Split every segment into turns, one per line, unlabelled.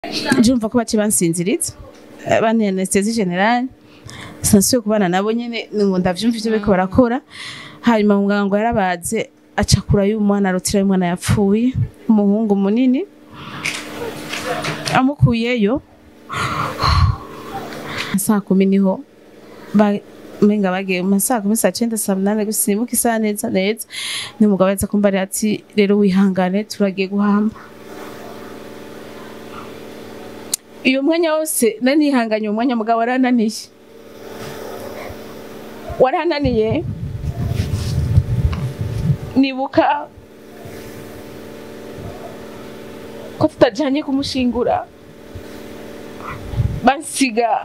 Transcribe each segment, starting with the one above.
jumva ko bace bansinziritse bane anesthesi generale sinasubiye kubana nabo nyene ngo ndavyumva ivyo bariko barakora hanyuma muganga ngo yarabaze acakura y'umwana arutira y'umwana yapfuye umuhungu munini amukuyeyo saa kumi niho ba- menga bagiye mu saa kumi saa cenda saa munani gusimbuka isaha neza neza ni umugabo yaza kumbarira ati rero wihangane turagiye guhamba iyo mwanya wose nari nihanganye uwo mwanya mugabo warananiye warananiye nibuka ko tutajanye kumushingura bansiga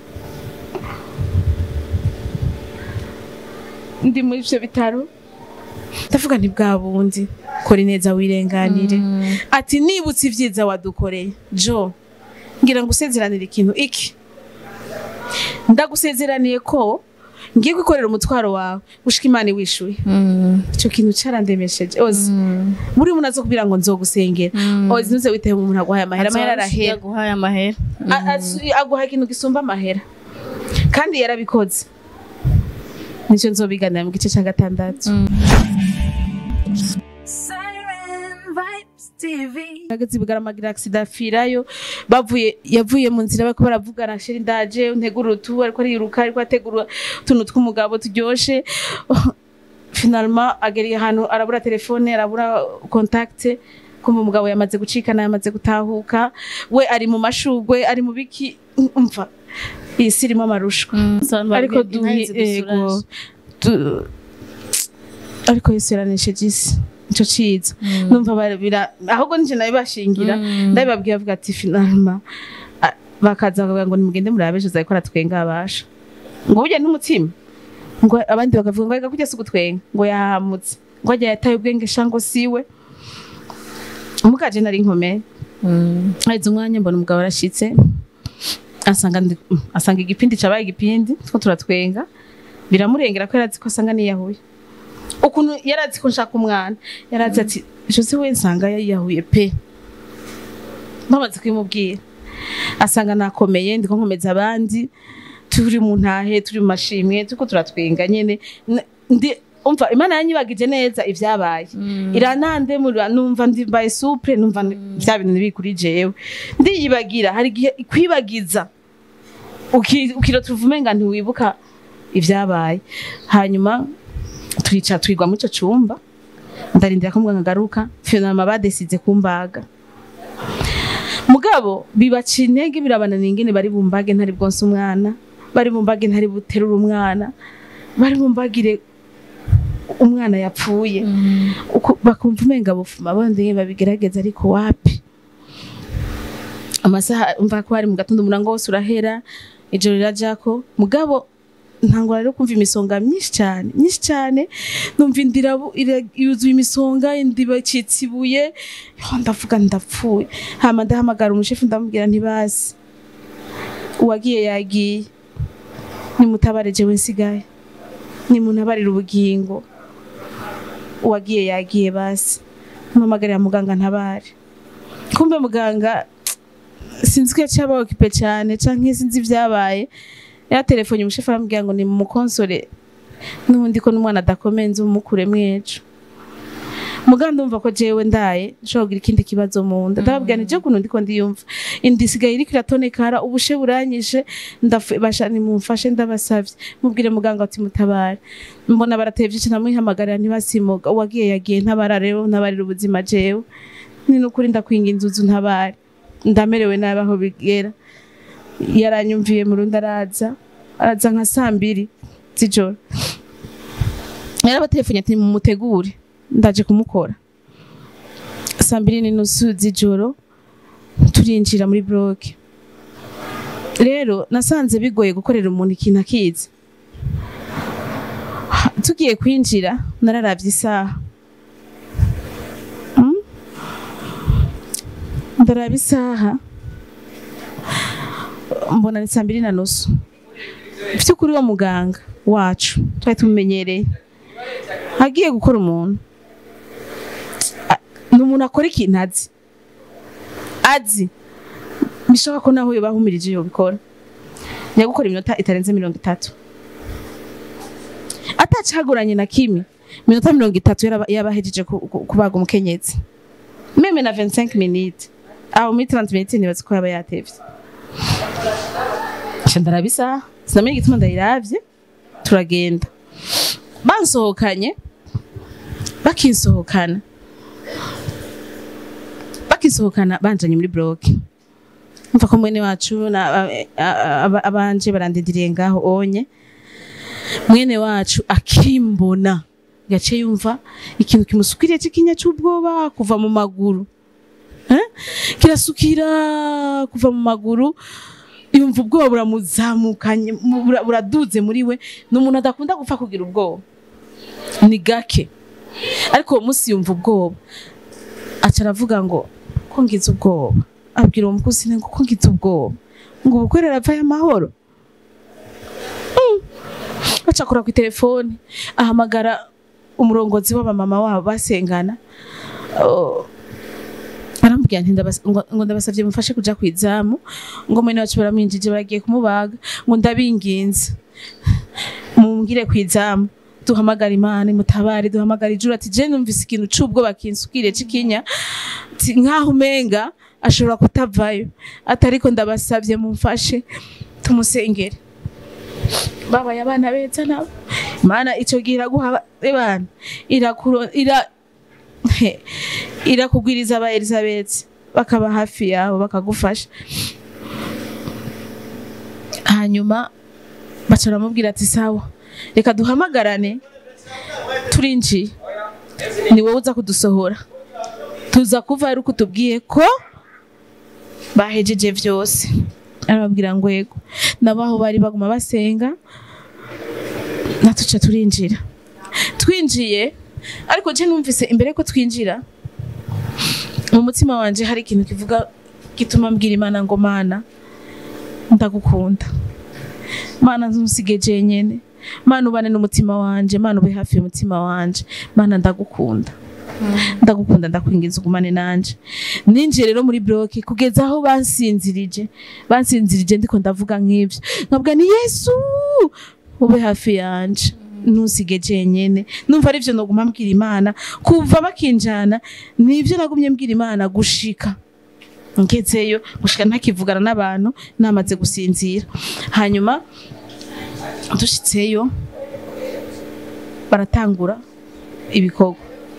ndi muri ivyo bitaro ndavuga nti bwa bundi kora ineza wirenganire ati nibutse ivyiza wadukoreye jo ngira ngo usezeranire ikintu iki ndagusezeraniye ko ngiye gukorera umutwaro wawe gushika imana iwishuye ico kintu carandemesheje ozi buri muntu azokubwira ngo nzogusengera ozi ntuze witehe umuntu aguhaye amahera amahera arahera
yaguhaye amahera
A- asu- aguha ikintu gisumba amahera kandi yarabikoze nicyo nzobiganira mu gice cya gatandatu
Siren Vibes TV.
ageze bugaramagira accident afirayo bavuye yavuye mu nzira bariko baravugana sheri ndaje ntegura utu ariko ariruka ariko ategura utuntu tw'umugabo turyoshe finalement ageriye ahantu arabura telefone arabura contact kumva umugabo yamaze gucikana yamaze gutahuka we ari mu mashugwe ari mu biki umva iyi si irimo amarushwa ariko duhi ego du- ariko yesu yaranesheje isi nico ciza numva barabira ahubwo nije nabibashingira ndabibabwiye avuga ati finalma a- bakaza bakavuga ngo nimugende murabe ejo uzabikora twenga abasha ngo burya n'umutima ngo abandi bakavuga ngo reka kurya si ugutwenga ngo yahamutse ngo ajya yataye ubwenge shango siwe mukaje nari nkomeye haheze umwanya mbona umugabo arashitse asanga ndi- asanga igipindi cabaye igipindi two turatwenga biramurengera ko yarazi ko asanga niyahuye ukuntu yarazi ko nshaka umwana yarazi ati ejo se we nsanga yiyahuye pe bamaze kubimubwira asanga nakomeye ndiko nkomeza abandi turi mu ntahe turi mu mashimwe turiko turatwenga nyene N- ndi umva imana yanyibagije neza ivyabaye iranandemurira numva ndimbaye supre numva ni- vya bintu biri kuri jewe ndiyibagira hari igihe kwibagiza uki- ukirota uvumenga ntiwibuka ivyabaye hanyuma turica twigwa muri ico cumba ndarindira ko muganga agaruka finama badesize kumbaga mugabo bibaca intege birabananira ingene bari bumbage ntari bwonse umwana bari bumbage ntari buterura umwana bari bumbagire umwana yapfuye Uku- bakumva umenga bufuma bondeye babigerageza ariko wapi amasaha umva ko hari mu gatondo umurango wose urahera ijoro rirajako mugabo ntangwa rero kumva imisonga myinshi cyane myinshi cyane numva indira yuzuye imisonga indiba icitse ibuye Yo, ndavuga ndapfuye hama ndahamagara umushefu ndamubwira ntibazi uwagiye yagiye nimutabare jewe nsigaye nimuntabarire ubugingo uwagiye yagiye basi mpamagarira muganga ntabare kumbe muganga sinzi ko yaciye aba okipe cyane canke sinzi ivyabaye yatelefone umushefu aramubwira ngo ni mu konsole n'ubundi ko n'umwana adakomeye nzi umukure mwejo muganga ndumva ko jewe ndaye nshobora kugira ikindi kibazo mu nda ndababwira ni je kuntu ndiko ndiyumva inda isigaye iriko iratonekara ubushe buranyishe ndafu- basha nimumfashe ndabasavye mubwire muganga ati mutabare mbona baratevye ico namwihamagarira ntibasimuga uwagiye yagiye ntabara rero ntabarira ubuzima jewe ni nukuri ndakwinga inzuzu ntabare ndamerewe nabi aho bigera yaranyumviye mu rundi araza araza nka saa mbiri z'ijoro yarabaterefone ati mumutegure ndaje kumukora saa mbiri n'inusu z'ijoro turinjira muri bloke rero nasanze bigoye gukorera umuntu ikintu akizi tugiye kwinjira nararavye isaha Mm? ndaraba isaha mbona ni saa mbiri na nusu vy'ukuri wa muganga wacu twari tumumenyereye agiye gukora umuntu A- ni umuntu akora ikintu azi azi bishoboka ko naho yobahumirije yobikora yagukora iminota itarenze mirongo itatu atacaguranye na kimwe minota mirongo itatu yaraba- yabahejeje ku- ku- kubaga umukenyezi meme na 25 minutes aho muri 30 minutes nibaza ko yaba yatevye nca ndarabisa sinamenye igituma ndayiravye turagenda bansohokanye bakinsohokana bakisohokana banjanye muri bloke mva ko mwene wacu na a- a- aba- abanje barandindiriye ngaho onye mwene wacu akimbona yaciye yumva ikintu kimusukiriye c'ikinya c'ubwoba kuva mu maguru Eh? kirasukira kuva mu maguru yumva ubwoba buramuzamukanye mu- bura- buraduze muri we ni umuntu adakunda gupfa kugira ubwoba ni gake ariko uwo munsi yumva ubwoba aca aravuga ngo ko ngize ubwoba abwira uwo mukozi ngo ko ngize ubwoba ngo ubukwe raravayo amahoro acakura ku telefoni ahamagara umurongozi w'abamama wabo basengana Oh, arambwira nti ndabas- ngo ngo ndabasavye mufashe kuja ku izamu ngo mwene wacu baramwinjije baragiye kumubaga ngo ndabinginze mumbwire ku izamu duhamagara imana imutabare duhamagara ijuru ati je numvise ikintu c'ubwoba kinsukire c'ikinya ati nkaho umenga ashobora kutavayo ati ariko ndabasavye mumfashe tumusengere babaye abana beza nabo mana ico gihe iraguha abana irakuro ira he, irakugwiriza aba Elizabeth bakaba hafi yawe bakagufasha hanyuma baca baramubwira ati sawa reka duhamagarane turinjiye ni wowe uza kudusohora tuza kuva ari uko utubwiye ko bahejeje vyose arababwira ngo yego nabo aho bari baguma basenga natuca turinjira twinjiye ariko je numvise imbere ko twinjira mu mutima wanje hari ikintu kivuga gituma mbwira imana ngo mana ndagukunda mana ntusige jenyene mana ubane n'umutima wanje mana ube hafi y'umutima wanje mana ndagukunda ndagukunda ndakwinginza ugumane nanje ninjiye rero muri bloke kugeza aho bansinzirije bansinzirije ndiko ndavuga nk'ivyo nkabwa ni yesu ube hafi yanje ntusige jenyene numva arivyo noguma mbwira imana kuva bakinjana nivyo nagumye mbwira imana gushika ngezeyo gushika ntakivugana n'abantu namaze gusinzira hanyuma dushitseyo baratangura ibikorwa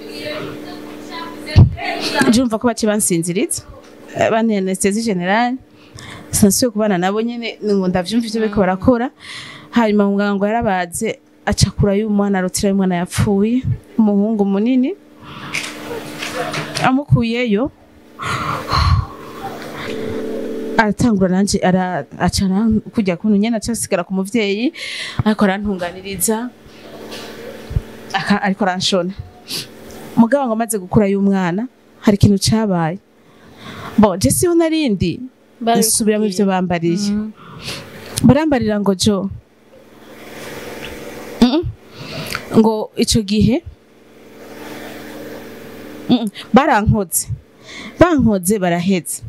jumva ko bace bansinziritse bane anesthesi generale sinasubiye kubana nabo nyene ngo ndavyumva ivyo bariko barakora hanyuma muganga ngo yarabaze acakura y'umwana arutira y'umwana yapfuye umuhungu munini amukuyeyo aratangura nanje ara- aca aran- kujya kuntu nyene aca asigara ku muvyeyi ariko arantunganiriza aka- ariko aranshona mugabo ngo amaze gukura y'umwana hari ikintu cabaye bo je siho narindi nsubiramo ivyo bambariye barambarira ngo jo Mm-mm. ngo ico gihe Mm-mm. barankoze bankoze baraheza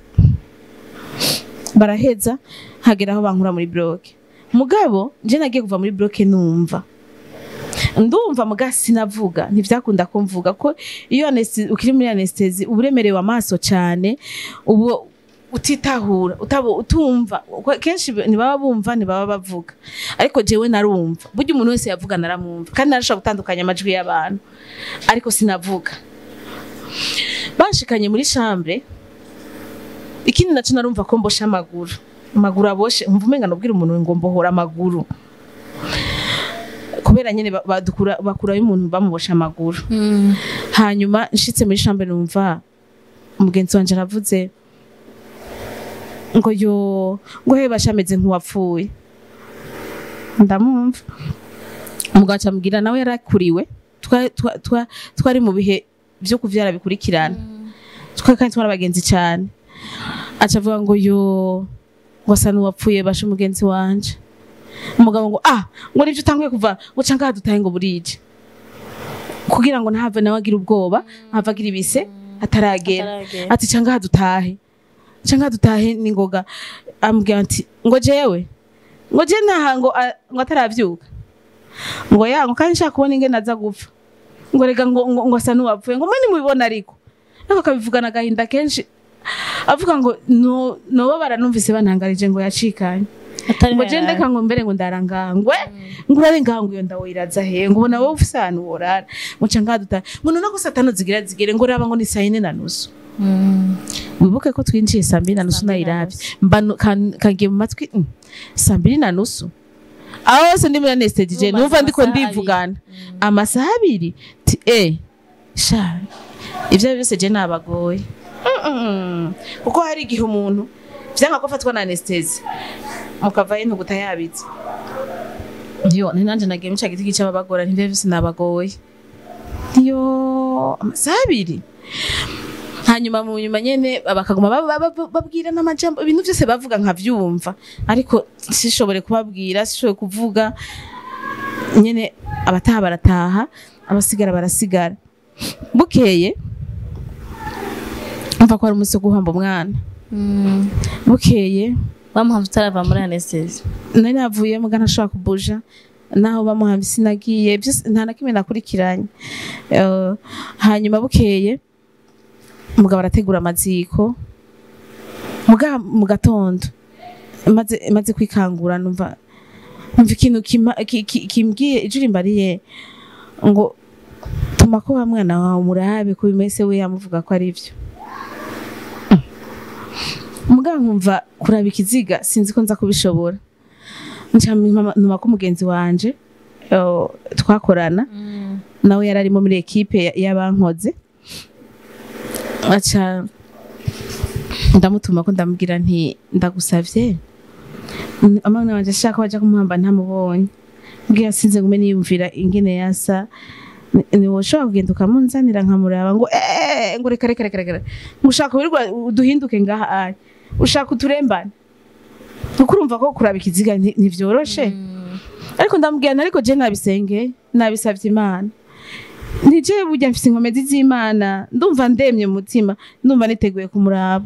baraheza hagera aho bankura muri bloke mugabo je nagiye kuva muri bloke numva ndumva muga sinavuga ntivyakunda ko mvuga ko iyo anestesi ukiri muri anestesi uba uremerewe amaso cyane ubu utitahura utabo utumva Kwa- kenshi ntibaba bumva ntibaba bavuga ariko jewe narumva burya umuntu wese yavuga naramwumva kandi narashobora gutandukanya amajwi y'abantu ariko sinavuga banshikanye muri chambre ikindi naco narumva ko mbosha amaguru amaguru aboshe umva umenga nubwira umuntu ngo mbohora amaguru kubera nyene ba- badukura bakurayo umuntu bamubosha amaguru hanyuma nshitse muri chambre numva umugenzi wanje aravuze ngo yo ngo he bashameze nk'uwapfuye ndamumva umugabo acamubwira nawe yarakuriwe twa- twa- twa- twari mu bihe vyo kuvyara bikurikirana twa kandi twari abagenzi cyane acavuga ngo yo ngo asa n'uwapfuye basha umugenzi wanje umugabo ngo ah ngo nivyo utanguye kuva ngo ca ngaha dutahe ngo burije kugira ngo ntahave nawe agira ubwoba ntahave agira ibise ataragera
Ataragera.
ati ca ngaha dutahe canka dutahe ningoga ambwira ati ngo jewe ngo je ntaha ngo a- ngo ataravyuka ngo ya ngo kandi nshaka kubona ingene aza gupfa ngo rega ngo ngo, ngo asa n'uwapfuye ngo mwe nimubibona ariko ariko akabivugana agahinda kenshi avuga ngo no noba baranumvise bantangarije ngo yacikanye
atari
ngo je ndeka ngo mbere ngo ndarangangwe ngo urarengango iyo ndawo iraza he ngo ubona wowe ufise ahantu worara ngo ca ngaduta ngo none ko satano zigira zigere ngo raba ngo ni saa yine na nusu wibuke ko twinjiye saa mbiri na nusu
Saa mbiri na
nayiravye mbanu kan- kangiye mu matwi mm, saa mbiri na nusu aho hose ndi muri anesthesie
Urumva
numva ndiko
amasaha
ndivugana amasaha abiri ti eh sha ivyo byose je nabagoye Mm-mm. kuko hari igihe umuntu vyanga ko afatwa na anesthesie mukavayo ntuguta yabitse yo ni nanje nagiye muca giti gica babagora ntivyo vyose nabagoye yo amasaha abiri hanyuma mu nyuma nyene bakaguma ba- ba- ba- babwira n'amajambo ibintu byose bavuga nkavyumva ariko sishobore kubabwira sishobore kuvuga nyene abataha barataha abasigara barasigara bukeye mva ko ari umunsi wo guhamba umwana bukeye
bamuhamva utarava muri anesthesi
nari navuye muga ntashobora kubuja naho bamuhamba sinagiye byose nta na kimwe nakurikiranye Eh, hanyuma bukeye umugabo arategura amaziko muga mu gatondo maze maze kwikangura numva numva ikintu kima- ki- ki- kimbwiye ijuru imbariye ngo tuma ko wa mwana wawe murabe ko bimese we yamuvuga ko ari byo mugabo nkumva kuraba ikiziga sinzi ko nza kubishobora nca ntuma ko mugenzi wanje eh, twakorana nawe yari arimo muri ekipe ya- y'abankoze aca ndamutuma ko ndamubwira nti ndagusavye Mm, amana wanje ashaka baja kumuhamba ntamubonye mbwira sinze ngume niyumvira ingene yasa Ni- niwoshobora kugenda ukamunzanira nkamuraba ngo eh ngo reka reka reka reka ngo ushaka wirirwa uduhinduke ngaha ari ushaka uturembane kuko urumva ko kuraba ikiziga nti- ntivyoroshe ariko ndamubwira nti ariko je nabisenge nabisavye imana nije burya mfise inkomezi z'imana ndumva ndemye mu mutima ndumva niteguye kumuraba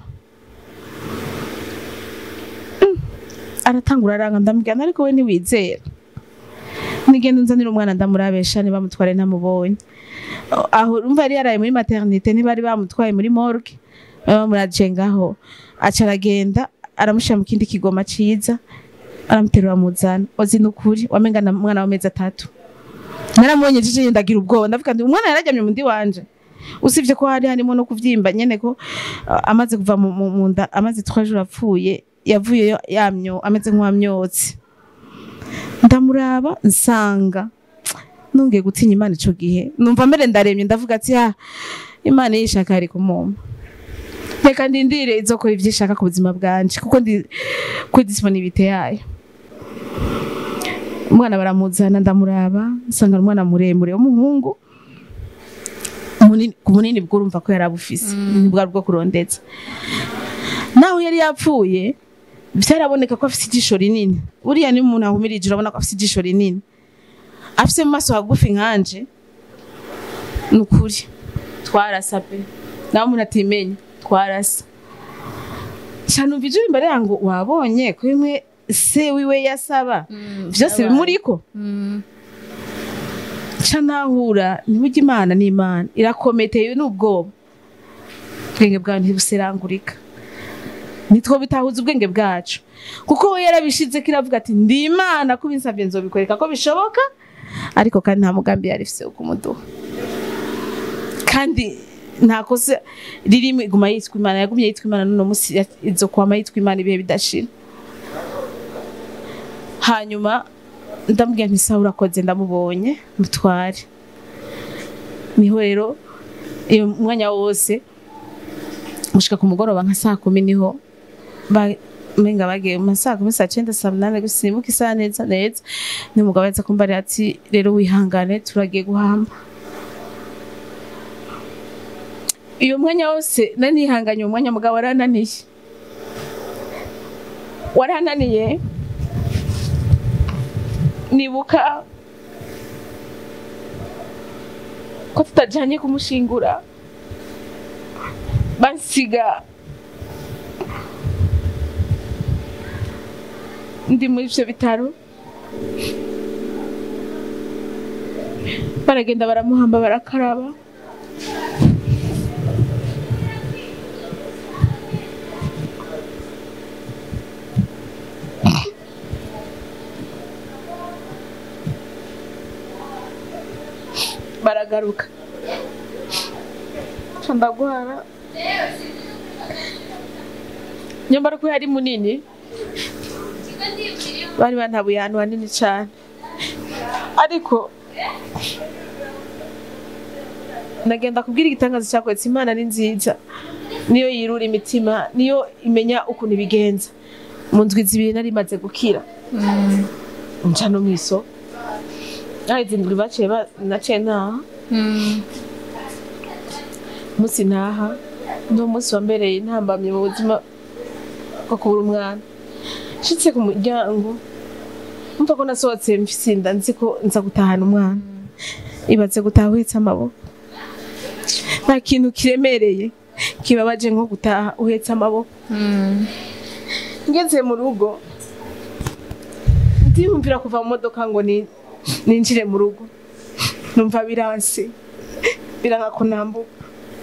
Mm. aratangura aranga ndamubwira nti ariko we ntiwizera nigenda unzanira umwana ndamurabesha ntibamutware ntamubonye aho urumva yari yaraye muri maternité ntibari bamutwaye muri morgue bamuraje ngaho aca aragenda aramushyira mu kindi kigoma ciza aramuterura amuzana ozi nukuri wamenga na mwana w'amezi atatu naramubonye jije ndagira ubwoba ndavuga ndi umwana yararyamye mu ndi wanje usibye ko hari harimo no kuvyimba nyene ko uh, amaze kuva mu mu- mu nda amaze trois jours apfuye yavuyeyo yamyo ameze nk'uwamyotse ndamuraba nsanga nongeye gutinya imana ico gihe numva mbere ndaremye ndavuga ati ha imana yishaka yari kumumpa reka ndindire izokora ivyo ishaka ku buzima bwanje kuko ndi kuri disponibilité yayo umwana baramuzana ndamuraba nsanga ari umwana muremure w'umuhungu munini ku bunini bwo urumva ko yari abufise bwari bwo kurondetse naho yari yapfuye byaraboneka ko afite ijisho rinini buriya niyo umuntu ahumirije urabona ko afite ijisho rinini afise mu maso hagufi nkanje ni ukuri twarasa pe nawe umuntu atimenya twarasa canumva ijuru imbere yangu wabonye ko bimwe se wiwe yasaba vyose bimuriko ca nahura ntiburya imana ni imana irakometeye n'ubwoba ubwenge bwawe ntibuserangurika nitwo bitahuza ubwenge bwacu kuko we yarabishize ko iravuga ati ndi imana ko binsabye nzobikoreka ko bishoboka ariko kandi nta mugambi yari ifise wo kumuduha kandi nta kosa ririmo iguma yitwa imana yagumye yitwa imana n'uno munsi ya- izo kwama yitwa imana ibihe bidashira hanyuma ndamubwira nti sawa urakoze ndamubonye mutware niho rero iyo mwanya wose gushika ku mugoroba nka saa kumi niho ba- menga bagiye mu ma saa kumi saa cenda saa munani gusa sinibuka isaha neza neza ni umugabo yaza kumbarira ati rero wihangane turagiye guhamba iyo mwanya wose nari nihanganye uwo mwanya mugabo warananiye warananiye nibuka ko tutajanye kumushingura bansiga ndi muri ivyo bitaro baragenda baramuhamba barakaraba baragaruka Ca ndagwara nyamara ko yari munini bari bantabuye ahantu hanini cyane ariko nagenda kubwira igitangazo cyakwetse imana ni nziza niyo yirura imitima niyo imenya ukuntu ibigenza mu ndwi zibiri nari maze gukira nca no mw'isoko aheze indwi baciye ba- naciye ntaha umunsi ntaha ni umunsi wambereye intambamye mu buzima bwo kubura umwana nshitse ku muryango mva ko nasohotse mfise inda nzi ko nza gutahana umwana ibaze gutaha uhetse amaboko nta kintu kiremereye kibabaje nko gutaha uhetse amaboko ngeze mu rugo ndiyumvira kuva mu modoka ngo ni- ninjire mu rugo numva biranse biranga ko nambuka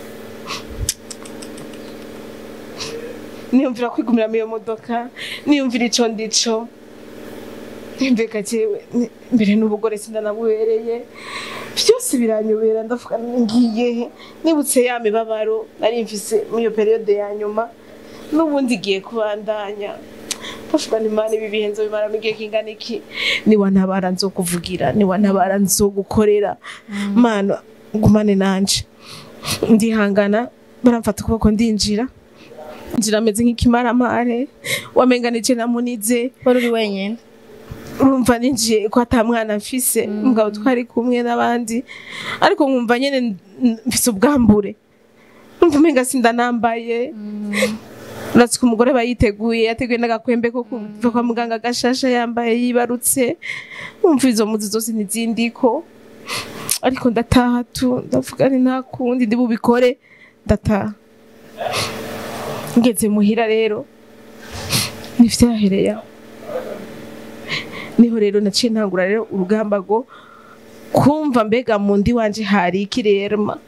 niyumvira kwigumira muri iyo modoka niyumvira ico ndico mbega jewe ni- mbere n'ubugore sindanabubereye byose biranyobera ndavuga ngiye he? nibutse ya mibabaro nari mfise muri iyo periyode ya nyuma n'ubundi igiye kubandanya ndavuga nti mana ibi bihe nzobimaramo igihe kingana iki niwantabara nzokuvugira niwantabara nzogukorera mana gumane nanje ndihangana baramfata ukuboko ndinjira njira ameze nk'ikimaramare wamenga nije namunize
wari uri wenyine
urumva ninjiye ko ata mwana mfise mugabo twari kumwe n'abandi ariko nkumva nyene n- n- mfise ubwambure numva umenga sindanambaye uratse ko umugore aba yiteguye yateguye n'agakwembe ko kuva kwa muganga gashasha yambaye yibarutse wumva izo muzi zose ntizindiko ariko ndataha tu ndavuga ni nta kundi ndi bubikore ndataha ngeze muhira rero nivyahereye aho niho rero naciye ntangura rero urugamba rwo kumva mbega mu ndi wanje hari iki rero ma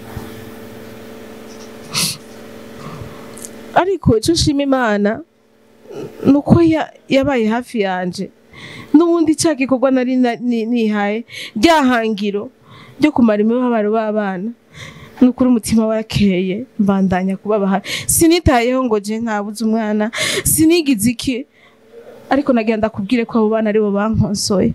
ariko ico nshima imana nuko ya- yabaye hafi yanje n'ubundi ca gikorwa nari na- ni- nihaye ryahangiro ryo kumara imibabaro b'abana nukuri umutima warakeye mbandanya kubaba hafi sinitayeho ngo je nkabuze umwana sinigize iki ariko nagenda kubwire ko abo bana aribo bankonsoye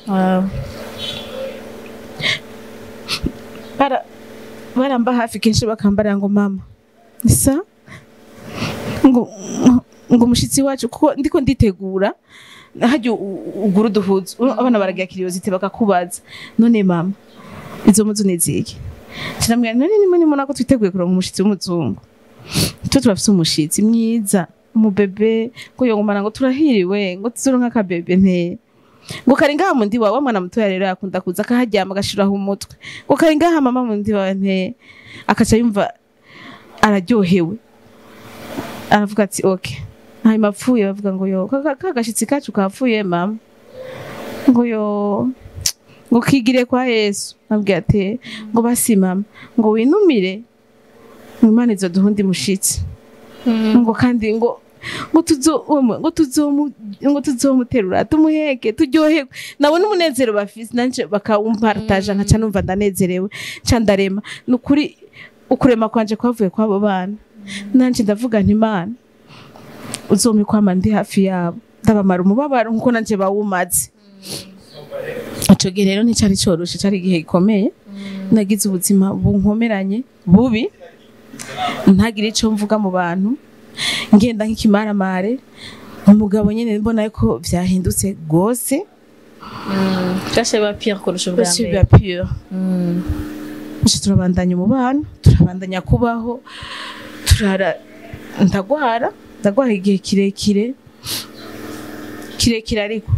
bara baramba hafi kenshi bakambarira ngo mama isa ngo ngo umushitsi wacu kuko ndiko nditegura hajya ugura uduhuzu abana baragira kiriyozite bakakubaza none mama izo muzu ni ziki kiramubwira none nimwe nimona ko twiteguye kuronka umushitsi w'umuzungu twe turafise umushitsi mwiza umubebe ngo yongomana ngo turahiriwe ngo tuzoronka akabebe nteye ngo kari ngaha mu ndi wawe wa mwana mutoya rero yakunda kuza akaharyama agashiraho umutwe ngo kari ngaha mama mu ndi wawe nteye akaca yumva araryohewe aravuga ati ok hanyuma apfuye bavuga ngo yo ka- ka- ka gashitsi kacu kapfuye mama ngo yo ngo kigire kwa yesu abwira ati ngo basi mama ngo winumire ngo imana izoduha undi mushitsi ngo kandi ngo ngo tuzo ngo tuzomu ngo tuzomuterura tumuheke turyoherwe nabona umunezero bafise nanje bakawumpartaja nkaca numva ndanezerewe nca ndarema nukuri ukurema kwanje kwavuye kwabo bana nanje ndavuga nti imana uzomikwama ndi hafi yabo ndabamara umubabaro nkuko nanje bawumaze ico gihe rero nticari coroshe cari igihe gikomeye nagize ubuzima bunkomeranye bubi ntagire ico mvuga mu bantu ngenda nk'ikimaramare umugabo nyene mbona ko vyahindutse gose
byose biba pire kurusha ubwa
bose
mbere
biba pure
Mm.
nje turabandanya umubano turabandanya kubaho turara ndagwara ndagwara igihe kirekire kirekire ariko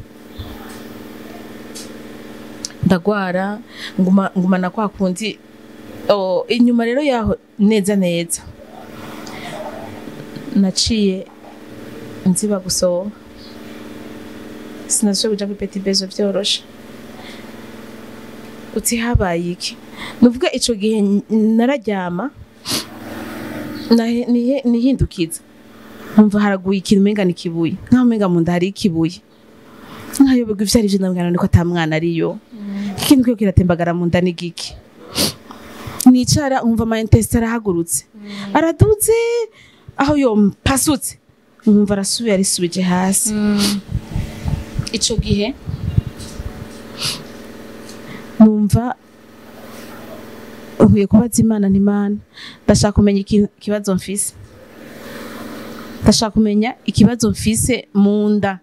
ndagwara nguma ngumana kwa kundi oh, inyuma rero yaho neza neza naciye nziba gusohoka sinashoboye kuja kuri petit bezo vyoroshe uti habaye iki nuvuga ico gihe n- nararyama nahe- nihe- nihindukiza nkumva haraguye ikintu umenga ni ikibuye nkaho umenga mu nda hari ikibuye nkayoberwa ivyo ari vyo ndabwira niko ata mwana ariyo ikintu kiyo kiratembagara mu nda ni giki nicara nkumva ama intestin arahagurutse araduze aho yompasutse nkumva arasubiye arisubije hasi ico gihe numva nkwiye kubaza imana ntimana ndashaka kumenya iki- ikibazo mfise ndashaka kumenya ikibazo mfise mu nda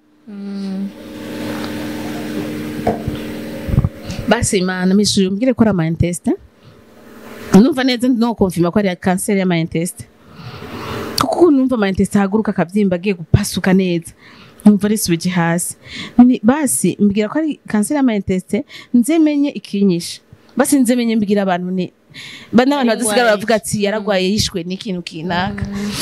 basi imana mishuri umbwire ko ari ama intestin numva neza no konfirma ko ari kanseri y'ama intestin kuko numva ama intestin ahaguruka akabyimba agiye gupasuka neza numva risubije hasi Ni- basi mbwira ko ari kanseri y'ama intestin nze menye ikinyisha basi nze menye mbwira abantu ni ba n'abantu badasigara
Yaragwaye.
baravuga ati yaragwaye yishwe n'ikintu kinaka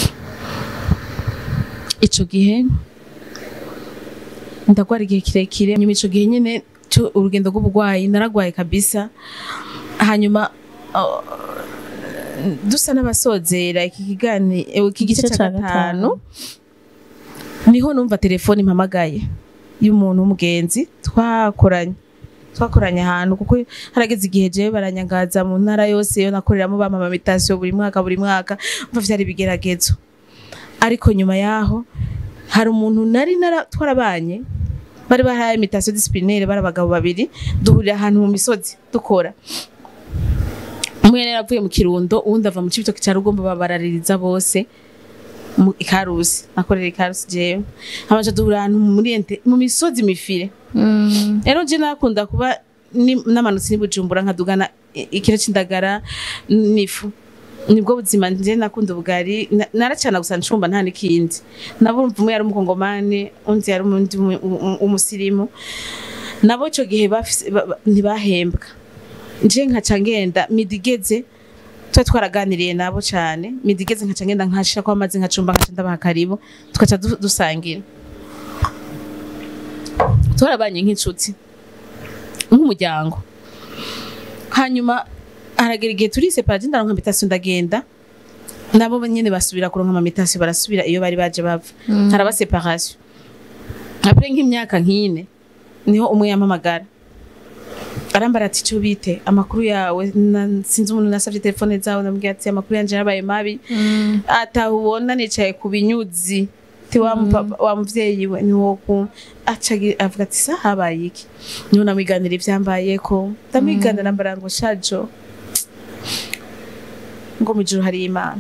ico gihe ndagwara igihe kirekire nyuma ico gihe nyene cyo urugendo rw'uburwayi naragwaye kabisa hanyuma uh, dusa n'abasozera iki kigani ewe iki gice
Igice
cya
ca
gatanu niho numva telefone impamagaye y'umuntu w'umugenzi twakoranye twakoranye ahantu kuko harageze igihe jewe baranyangaza mu ntara yose yo nakoreramo bampa amamitasiyo buri mwaka buri mwaka mva vyari ibigeragezo ariko nyuma yaho hari umuntu nari nara twarabanye bari bahaye imitation disciplinaire bari abagabo babiri duhurira ahantu mu misozi dukora umwe yari yaravuye mu kirundo uwundi ava mu cibitoki ca rugombo babaraririza bose mu ikarusi nakorera ikarusi jewe hamaze duhurira ahantu muri ente mu misozi mifire rero je nakunda kuba ni- namanutse ni bujumbura nkadugana i- ikiro c'indagara n'ifu nibwo buzima nje nakunda ubugari na- naracana gusa ncumba nta n'ikindi nabo urumva umwe yari umukongomani undi yari umundi umu- umu- umusirimu nabo ico gihe bafise- ba- ba- ntibahembwa nje nkaca ngenda midigeze tuba twaraganiriye nabo cane midigeze nkaca ngenda nkashira ko amazi nkacumba nkaca ndabaha karibu tugaca du- dusangira twarabanye nk'inshuti nk'umuryango hanyuma haragera igihe turisepara je ndaronka invitation ndagenda nabo nyene basubira kuronka amamitasiyo barasubira iyo bari baje bava haraba separation apre nk'imyaka nk'ine niho umwe yampamagara arambara ati cyo bite amakuru yawe na- sinzi umuntu nasavye telefone zawe ndamubwira ati amakuru yanje yarabaye mabi atahubona nicaye ku binyuzi ti wa mupapa- wa muvyeyi we niwo ku aca agi- avuga ati sa habaye iki niho namwiganira ivyambayeko ndamwiganira mbara ngo shajo ngo mu ijuru hari imana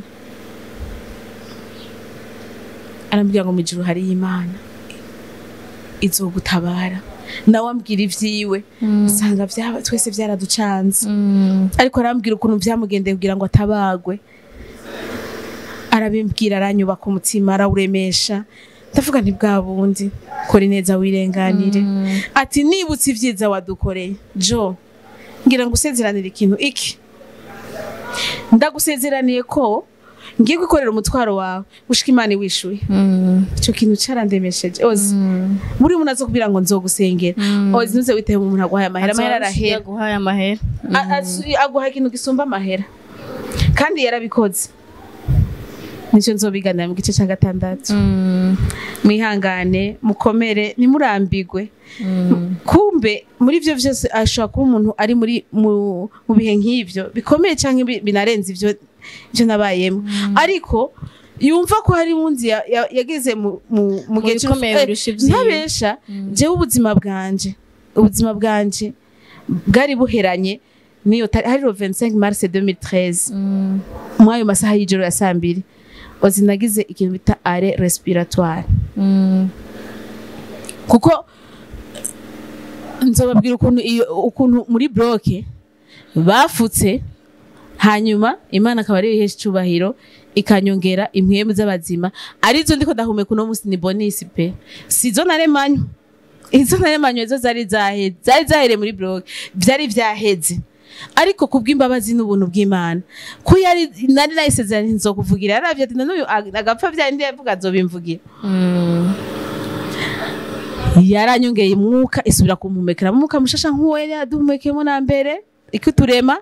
arambwira ngo mu ijuru hari imana izogutabara nawe ambwira ivyiwe usanga vyaba- twese vyaraducanze ariko arambwira ukuntu vyamugendeye kugira ngo atabagwe arabimbwira aranyubaka umutima arawuremesha ndavuga nti bwa bundi kora ineza wirenganire ati nibutse ivyiza wadukoreye jo ngira ngo usezeranire ikintu iki ndagusezeraniye ko ngiye gukorera umutwaro wawe ushika imana iwishuye ico kintu carandemesheje ozi buri muntu azo kubwira ngo nzogusengera ozi ntuze witehe umuntu aguhaye amahera amahera arahera
yaguhaye amahera
A- asu- aguha ikintu gisumba amahera kandi yarabikoze nicyo nzobiganira mu gice cya gatandatu mwihangane mukomere ntimurambigwe kumbe muri ibyo byose ashobora kuba umuntu ari muri mu mu bihe nk'ibyo bikomeye cyangwa bi- binarenze ibyo ibyo nabayemo ariko yumva ko hari wundi ya- ya- yageze mu mu- mu gihe cy'urupfu.
bikomeye
Eh,
birusha ibyiwe.
ntabesha jewe ubuzima bwanje ubuzima bwanje bwari buheranye niyo tari- hari 25 mars 2013 muri ayo masaha y'ijoro ya saa mbiri ozi nagize ikintu bita are respiratoire kuko nzobabwira ukuntu iyo ukuntu muri bloke bafutse hanyuma imana akaba ariyo ihesha icyubahiro ikanyongera impwemu z'abazima arizo ndiko ndahumeka uno munsi ni bonisi pe sizo naremanywe izo naremanywe zo zari zaheze zari zahereye muri bloke vyari vyaheze ariko kubw'imbabazi n'ubuntu bw'imana ko yari nari nayisezeranye nzokuvugira yaravye ati n'uyu agapfa vyari ndi yavuga azobimvugira yaranyongeye umwuka isubira kumpumekera umwuka mushasha nk'uwo yari yaduhumekeyemo na mbere ikuturema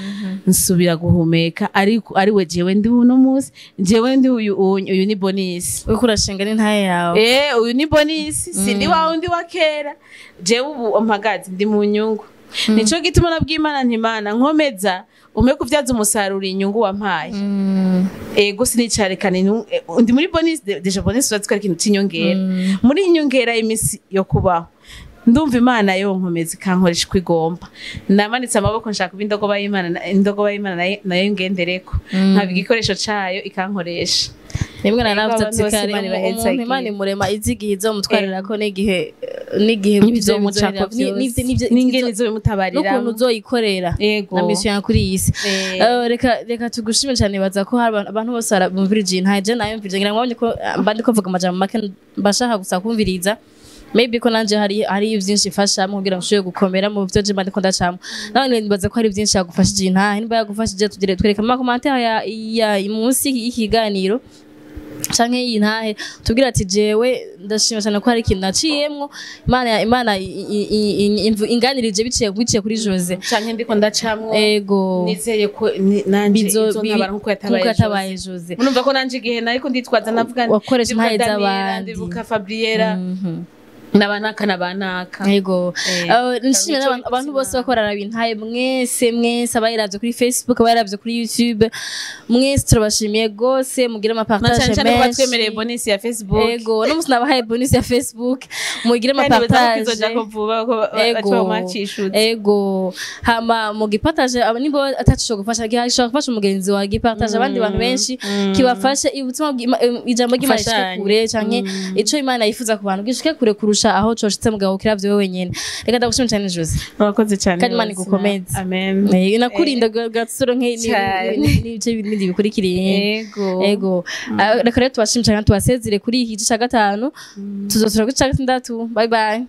nsubira guhumeka ariko ari we jewe ndi uno munsi jewe ndi uyu uyu uyu ni bonisi
uriko urashinga n'intaye yawe
eh uyu ni bonisi sindi wa wundi wa kera jewe ubu mpagaze ndi mu nyungu nico gituma nabwimana ntimana nkomeza ume kuvyaza umusaruro inyungu wampaye
Mm.
ego sinicarekana inu- eh, ndi muri bonisi de- deja bonisi uratsi ko ari ikintu c'inyongera muri inyongera y'imisi yo kubaho ndumva imana yo nkomeza ikankoresha uko igomba namanitse amaboko nshaka kuba indogoba y'imana na- indogoba y'imana nayo- nayo ngendereko nkaba igikoresho cayo ikankoresha
rimwe na
Ego,
navuze
abantu
ati
bose
kare
Imana
umu-
ibahezagire.
umuntu imana imurema izi igihe izomutwarirako n'igihe n'igihe
n'ibizomucako
bizoherera- ni- n'ivyo- n'ivyo-
n'ingene
n'ivyo-
izobimutabarira
n'ukuntu uzoyikorera
Ego.
na misiyo ya kuri iyi si
Eh.
Eh, reka reka tugushime cyane baza ko hari abantu- abantu bose barabumvirije iyi ntaje nayo mvirije ngira ngo babonye ko eh, mba ndiko mvuga amajambo make mbashaka gusa kumviriza maybe ko nanje hari hari byinshi ifasha mu kugira ngo ushobore gukomera mu byo je mba ndiko ndacamo nawe nibaza ko hari byinshi yagufashije iyi ntahe niba yagufashije tugire twereka mu makomantere ya, ya munsi y'ikiganiro canke iyi ntahe tubwira ati jewe ndashima cyane ko hari ikintu naciyemwo imana imana i- i- i- i- imvu- inganirije biciye biciye kuri Jose
canke ndiko ndacamwo
ego
nizeye ko ni- nanje
bizo
izontabara nkuko
nkuko
yatabaye
yatabaye
Jose.
Jose
murumva ko nanje igihe nariko nditwaza navuga nti,
Wakoresha
ndibuka
intahe
Daniela,
z'abandi.
ndibuka fabriera
Mhm.
nabanaka nabanaka
Ego.
Eh,
Uh, nshimira
Karucho
n'abantu- abantu bose
Bizimana.
bako bararaba intaye mwese mwese abayiravye kuri Facebook abayiravye kuri YouTube mwese turabashimiye gose mugire
na
amapartage
cane cane ko
menshi
batwemereye bonisi ya facebook
Ego, no musi nabahaye bonus ya Facebook mugire
kandi baza ko
amapartage
izoja ko vuba ko
Ego.
bacomacishutse
ego hama mugipartage aba nibo atacishobora gufasha gishobora gufasha umugenzi wawe gipartage abandi bantu benshi kibafashe ubutumwa bw'Ima- em, ijambo ry'imana rishike
Gufashanya.
kure canke ico imana yifuza ku bantu gishike kure kurusha aho coshitse mugabo kiravye wewe wenyene reka ndagushimira cyane Jose
murakoze cyane
Kandi Imana
Rosina.
igukomeze.
amen
Eh, nakurinda gatsoro
Cyane.
nk'ibice bindi bikurikiriye
ego
ego Ah, reka rero tubashimire cyane tubasezere kuri iki gice cya gatanu tuzosura kuri cya gatandatu bye bye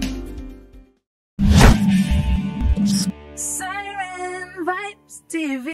Siren Vibes TV.